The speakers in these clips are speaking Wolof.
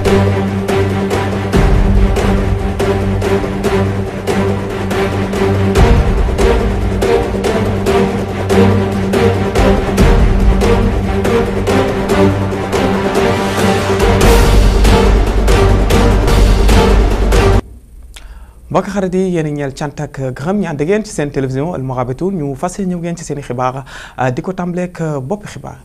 mbokk xarit yi yéen a ñeel cant ak gërëm ñu ànd ak yéen ci seen télévision Al Mourabitoun ñu fas yéene ñëw ngeen ci seen i xibaar di ko tàmbaleeg boppi xibaar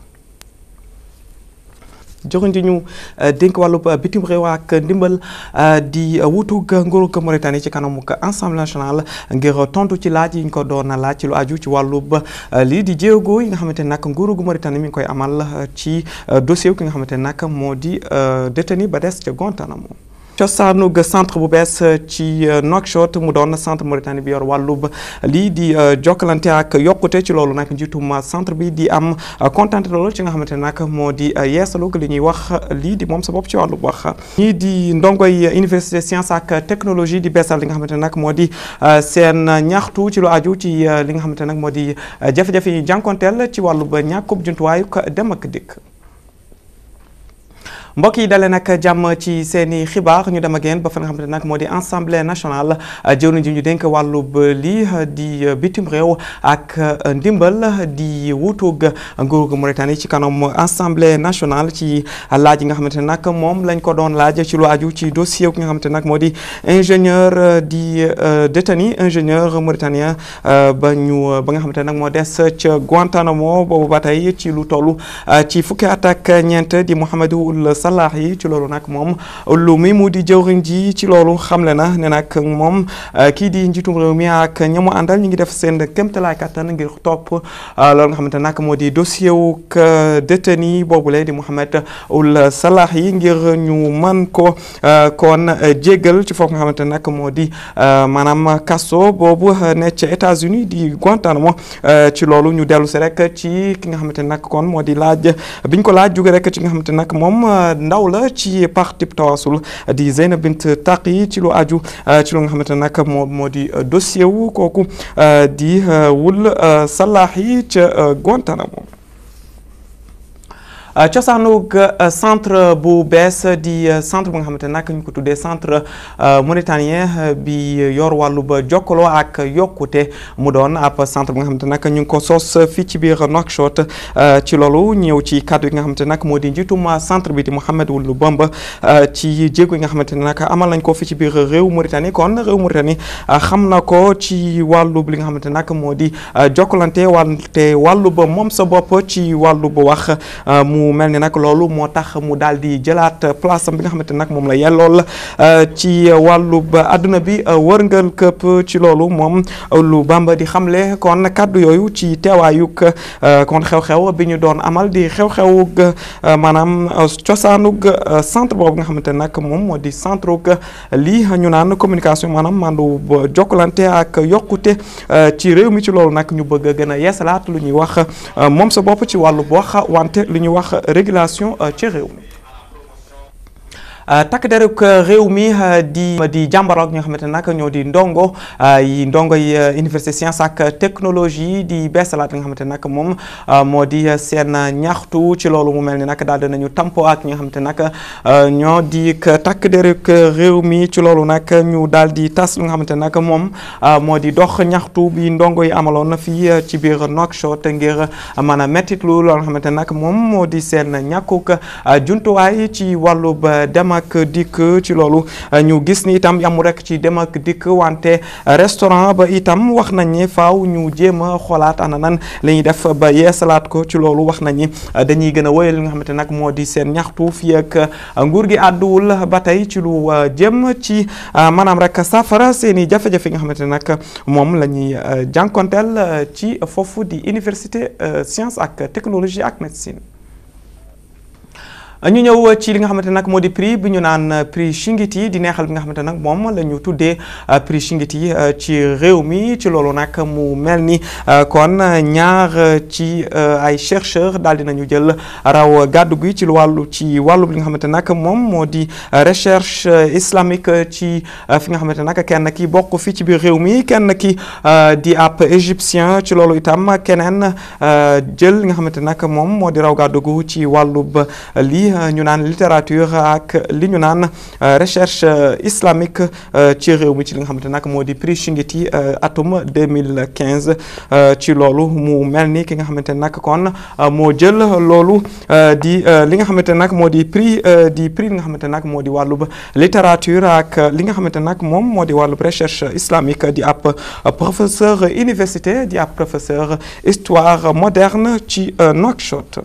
joxuñ di ñu dénk wàllu bitim réew ak ndimbal di wutug nguurug Mauritanie ci kanamu Assemblée nationale ngir tontu ci laaj yi ñu ko doon laaj ci lu aju ci wàllub lii di jéego yi nga xamante ne nag nguurug Mauritanie mi ngi koy amal ci dossier ki nga xamante ne nag moo di détenu ba des ca Guantanamo cosaanug centre bu bees ci Nouakchott mu doon centre Mauritanie bi yor wàllub lii di jokkalante ak yokkute ci loolu nag njiitum centre bi di am kontante loolu ci nga xamante ne nag moo di yeesalug li ñuy wax lii di moom sa bopp ci wàllub wax ñii di ndongoy université science ak technologie di beesal li nga xamante ne nag moo di seen ñaxtu ci lu aju ci li nga xamante ne nag moo di jafe-jafe yi jànkonteel ci wàllub ñàkkub jumtuwaayu dem ak dikk mbokk yi dalee nag jàmm ci seen i xibaar ñu dem ak yéen ba fa nga xamante nag moo di assemblée nationale jëwriñ ji ñu dénk wàllub lii di bitim réew ak ndimbal di wutug nguurug Mauritanie ci kanam assemblée nationale ci laaj yi nga xamante ne nag moom lañ ko doon laaj ci lu aju ci dossier ki nga xamante nag moo di ingénieur di détenu ingénieur mauritanien ba ñu ba nga xamante nag moo des ca Guantanamo boobu ba tey ci lu toll ci fukki at ak ñeent di Mouhamadou salaax yi ci loolu nag moom lu muy mu di jëwriñ ji ci loolu xamle na ne nag moom kii di njiitum réew mi ak ñamu àndal ñu ngi def seen kéemtalaay kattan ngir topp loolu nga xamante nag moo di dossier wu détenu boobule di Mouhamed Ould Salah yi ngir ñu mën ko kon jéggal ci foofu nga xamante nag moo di maanaam kaso boobu ne ca États-Unis di Guantanamo ci loolu ñu dellu si rek ci ki nga xamante nag kon moo di laaj biñ ko laaj jóge rek ci nga xamante nag moom ndaw la ci parti tawasul di Zeynab Bint Taqi ci lu aju ci lu nga xamante ne nag moo moo di dossier wu kooku di Ould Salah yi ca Guantanamo cosaanug centre bu bees di centre bu nga xamante nag ñu ko tuddee centre mauritanien bi yor wàllu ba jokkaloo ak yokkute mu doon ab centre bu nga xamante nag ñu ngi ko sos fii ci biir Nouakchott ci loolu ñëw ci kàddu yi nga xamante nag moo di njiitum centre bi di Mouhamed Ould Bamba ci jéego yi nga xamante ne nag amal nañ ko fii ci biir réew Mauritanie kon réew Mauritanie xam na ko ci wàllu li nga xamante nag moo di jokkalante wante wàllu ba moom sa bopp ci wàllu ba wax mu mel ni nag loolu moo tax mu daal di jëlaat place am bi nga xamante ne nag moom la yellool ci wàllu ba àdduna bi wërngal këpp ci loolu moom lu Bamba di xamle kon kàddu yooyu ci teewaayug kon xew-xew bi ñu doon amal di xew-xewug maanaam cosaanug centre boobu nga xamante ne nag moom moo di centre lii ñu naan communication maanaam mandu jokkalante ak yokkute ci réew mi ci loolu nag ñu bëgg a gën a yeesalaat lu ñuy wax moom sa bopp ci wàllu wax wante lu ñuy wax régulation ci réew mi takk deruk réew mi di di jàmbaroog ñi nga xamante ne nag ñoo di ndongo yi ndongo yi université science ak technologie di beesalaat li nga xamante ne nag moom moo di seen ñaxtu ci loolu mu mel ni nag daal dinañu tampo ak ñi nga xamante ne nag ñoo di takk deruk réew mi ci loolu nag ñu daal di tas li nga xamante ne nag moom moo di dox ñaxtu bi ndongo yi amaloon fii ci biir Nouakchott ngir mën a mettitlu loolu nga xamante ne nag moom moo di seen ñàkkuk jumtuwaay ci wàllu ba dem ak dikk ci loolu ñu gis ni itam yamu rek ci dem ak dikk wante restaurant ba itam wax nañ ni faaw ñu jéem a xoolaat ana nan la ñuy def ba yeesalaat ko ci loolu wax nañ ni dañuy gën a wéyal li nga xamante nag moo di seen ñaxtu fii ak nguur gi àdduwul ba tey ci lu jëm ci maanaam rek safara seen i jafe-jafe nga xamante nag moom la ñuy jànkonteel ci foofu di université science ak technologie ak médecine ñu ñëw ci li nga xamante nag moo di prix bi ñu naan prix Chingiti di neexal bi nga xamante nag moom la ñu tuddee prix Chingiti ci réew mi ci loolu nag mu mel ni kon ñaar ci ay chercheurs daal dinañu jël raw gàddu gi ci wàllu ci wàllu li nga xamante nag moom moo di recherche islamique ci fi nga xamante nag kenn ki bokk fii ci biir réew mi kenn ki di ab égyptien ci loolu itam keneen jël li nga xamante nag moom moo di raw gàddu gu ci wàllu lii ñu naan littérature ak li ñu naan recherche islamique ci réew mi ci li nga xamante nag moo di prix Chinguitti atum 2015 ci loolu mu mel ni ki nga xamante nag kon moo jël loolu di li nga xamante nag moo di prix di prix li nga xamante nag moo di wàllub littérature ak li nga xamante nag moom moo di wàllub recherche islamique di ab professeur université di ab professeur histoire moderne ci Nouakchott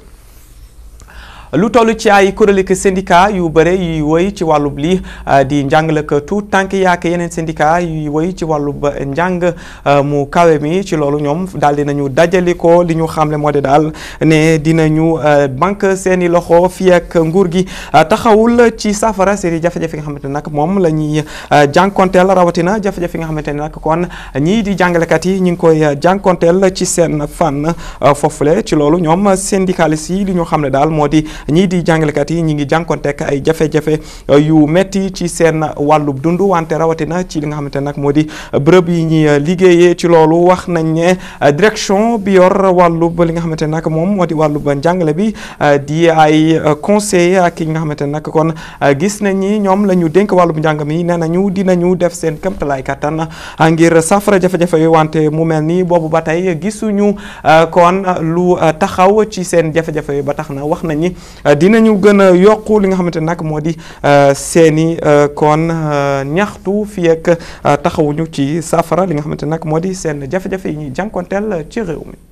lu toll ci ay kuréel ak syndicat yu bëre yuy woy ci wàllub lii di njàngale ak tout tànk yaak yeneen syndicat yuy woy ci wàllub njàng mu kawe mi ci loolu ñoom daal dinañu dajali ko li ñu xamle moo di daal ne dinañu banque seeni loxo fii ak nguur gi taxawul ci saafara seeni jafe-jafe nga xamante ne nag moom la ñuy jànkonteel rawatina jafe-jafe nga xamante ne nag kon ñii di jàngalekat yi ñu ngi koy jànkonteel ci seen fànn foofule ci loolu ñoom syndicalistes yi li ñu xam ne daal moo di ñii di jàngalekat yi ñi ngi jànkonteek ay jafe-jafe yu metti ci seen wàllub dund wante rawatina ci li nga xamante nag moo di bërëb yi ñuy liggéeyee ci loolu wax nañ ne direction bi yor wàllub li nga xamante nag moom moo di wàllub njàngale bi di ay conseiller ak yi nga xamante nag kon gis nañ ni ñoom la ñu dénk wàllub njàng mi nee nañu dinañu def seen këmtalaay kattan ngir safara jafe-jafe yu wante mu mel ni boobu ba tey gisuñu kon lu taxaw ci seen jafe-jafe yu ba tax na wax nañ ni dinañu gën a yokku li nga xamante nag moo di seeni kon ñaxtu fii ak taxawuñu ci saafara li nga xamante nag moo di seen jafe-jafe yi ñuy jànkonteel ci réew mi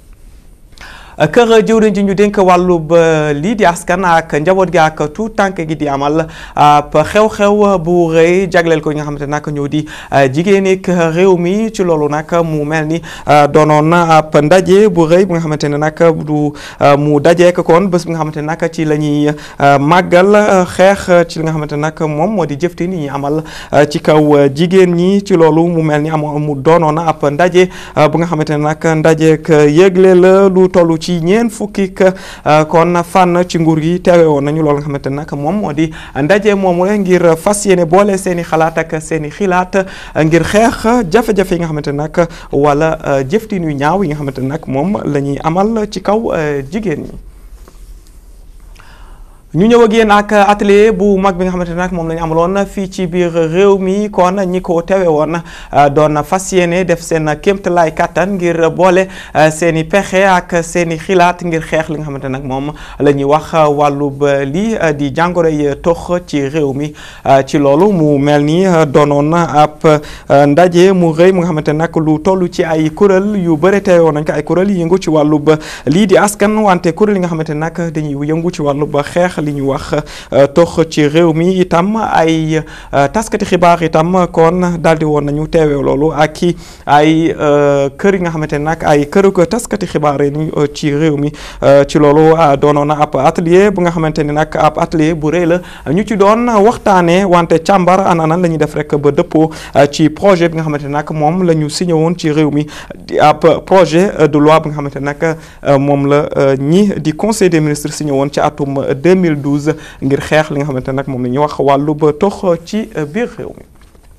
kër jëwriñ ji ñu dénk wàllub lii di askan ak njaboot gi ak tout tànk gi di amal ab xew-xew bu rëy jagleel ko ñi nga xamante nag ñoo di jigéen ak réew mi ci loolu nag mu mel ni doonoon na ab ndaje bu rëy bu nga xamante ne nag du mu dajeek kon bés bi nga xamante ne nag ci la ñuy màggal xeex ci li nga xamante nag moom moo di jëftin yi ñuy amal ci kaw jigéen ñi ci loolu mu mel ni am mu doonoon na ab ndaje bu nga xamante ne nag ndajeek yëgle la lu tollu ci ñeen fukki kon fànn ci nguur gi teewe woon nañu loolu nga xamante nag moom moo di ndaje moomu ngir fas yéene boole seen i xalaat ak seen i xilaat ngir xeex jafe-jafe yi nga xamante nag wala jëftin yu ñaaw yi nga xamante nag moom la ñuy amal ci kaw jigéen ñi ñu ñëw ak yéen ak atelier bu mag bi nga xamante ne nag moom la ñu amaloon fii ci biir réew mi kon ñi ko teewe woon doon fas yéene def seen kéemtalaay kattan ngir boole seen i pexe ak seen i xilaat ngir xeex li nga xamante nag moom la ñuy wax wàllub lii di jàngoro yi tox ci réew mi ci loolu mu mel ni doonoon ab ndaje mu rëy mu nga xamante nag lu toll ci ay kuréel yu bëri teewe woon nañ ko ay kuréel yi yëngu ci wàllub lii di askan wante kuréel yi nga xamante nag dañuy yëngu ci wàllub xeex li ñu wax tox ci réew mi itam ay taskati xibaar itam kon daal di woon nañu teewee loolu ak i ay kër yi nga xamante ne nag ay këru ko taskati xibaar yi ci réew mi ci loolu doonoon na ab atelier bu nga xamante ne nag ab atelier bu rëy la ñu ci doon waxtaanee wante càmbar ana nan la ñuy def rek ba dëppoo ci projet bi nga xamante ne nag moom la ñu signé woon ci réew mi di ab projet de loi bi nga xamante ne nag moom la ñi di conseil des ministres signé woon ci atum 2012 ngir xeex li nga xamante nag moom la ñuy wax wàllu ba tox ci biir réew mi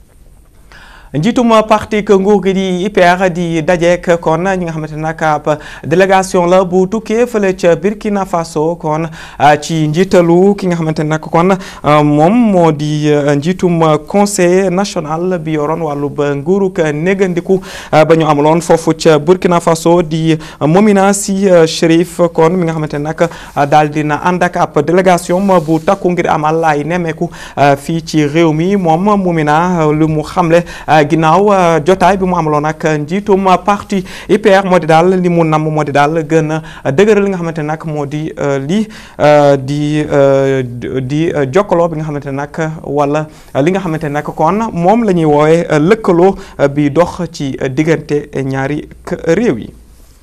njiitum parti que nguur gi di IPR di dajeek kon ñi nga xamante nag ab délégation la bu tukkee fële ca Burkina Faso kon ci njiitalu ki nga xamante nag kon moom moo di njiitum conseil national bi yoroon wàllu ba nguurug négandiku ba ñu amaloon foofu ca Burkina Faso di Momina Sy Chérif kon mi nga xamante nag daal dina ànd ak ab délégation bu takku ngir amal ay nemmeeku fii ci réew mi moom Momina lu mu xamle ginnaaw jotaay bi mu amaloon ak njiitum parti IPR moo di daal li mu namm moo di daal gën a dëgëral li nga xamante nag moo di lii di di jokkaloo bi nga xamante nag wala li nga xamante nag kon moom la ñuy woowee lëkkaloo bi dox ci diggante ñaari réew yi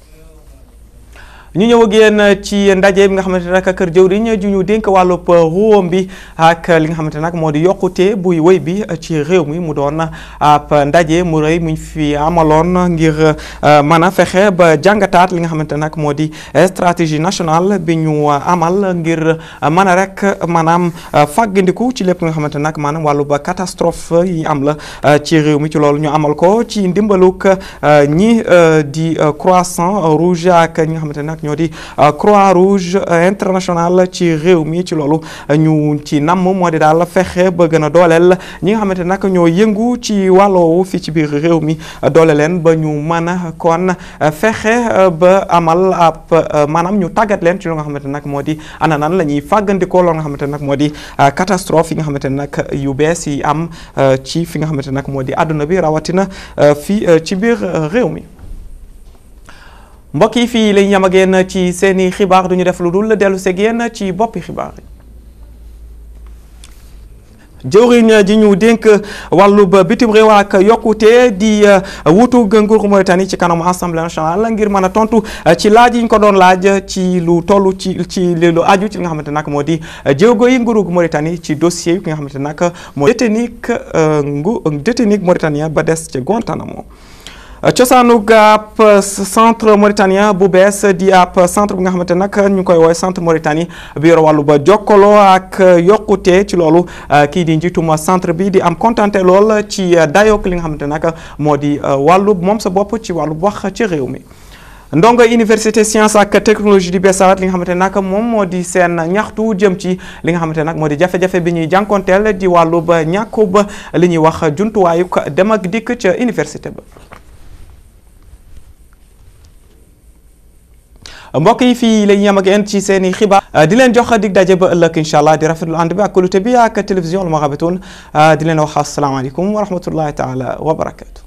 ñu ñëw ak yéen ci ndaje bi nga xamante nag kër jëwriñ ju ñu dénk wàllub ruwam bi ak li nga xamante nag moo di yokkute buy wëy bi ci réew mi mu doon ab ndaje mu rëy muñ fi amaloon ngir mën a fexe ba jàngataat li nga xamante nag moo di stratégie nationale bi ñu amal ngir mën a rek maanaam fàggandiku ci lépp li nga xamante nag maanaam wàllu ba catastrophe yi am la ci réew mi ci loolu ñu amal ko ci ndimbaluk ñi di croissant rouge ak ñi nga xamante nag ñoo di Croix Rouge internationale ci réew mi ci loolu ñu ci namm moo di daal fexe ba gën a dooleel ñi nga xamante nag ñoo yëngu ci wàlloowu fii ci biir réew mi doole leen ba ñu mën a kon fexe ba amal ab maanaam ñu tàggat leen ci lu nga xamante nag moo di ana nan la ñuy fàggandikoo loolu nga xamante nag moo di catastrophe yi nga xamante nag yu bees yi am ci fi nga xamante nag moo di àdduna bi rawatina fii ci biir réew mi mbokk yi fii lañ yam ak yéen ci seeni xibaar du ñu def lu dul dellu seeg yéen ci boppi xibaar yi jëwriñ ji ñu dénk wàllub bitim réew ak yokkute di wutu nguuru Mauritanie ci kanamu assemblée nationale ngir mën a tontu ci laaj yi ñu ko doon laaj ci lu toll ci ci lu aju ci li nga xamante nag moo di jéego yi nguuru Mauritanie ci dossier yi ki nga xamante nag moo détenu ngu détenu mauritanien ba des ca Guantanamo cosaanu ab centre mauritanien bu bees di ab centre bi nga xamante nag ñu koy woowee centre Mauritanie bi yor wàllu ba jokkaloo ak yokkute ci loolu kii di njiituma centre bi di am kontante lool ci dayook li nga xamante nag moo di wàllu moom sa bopp ci wàllu wax ci réew mi ndongo université science ak technologie di beesaat li nga xamante nag moom moo di seen ñaxtu jëm ci li nga xamante nag moo di jafe-jafe bi ñuy jànkonteel di wàllu ba ñàkku ba li ñuy wax jumtuwaayu dem ak dikk ca université ba mbokk yi fii la ñu yem ak yéen ci seen i xibaar di leen jox dig daje ba ëllëg incha allah di rafetlu ànd bi ak kulute bi ak télévision Al Mourabitoun di leen wax asalaamaaleykum wa rahmatullahi taala wa barakatu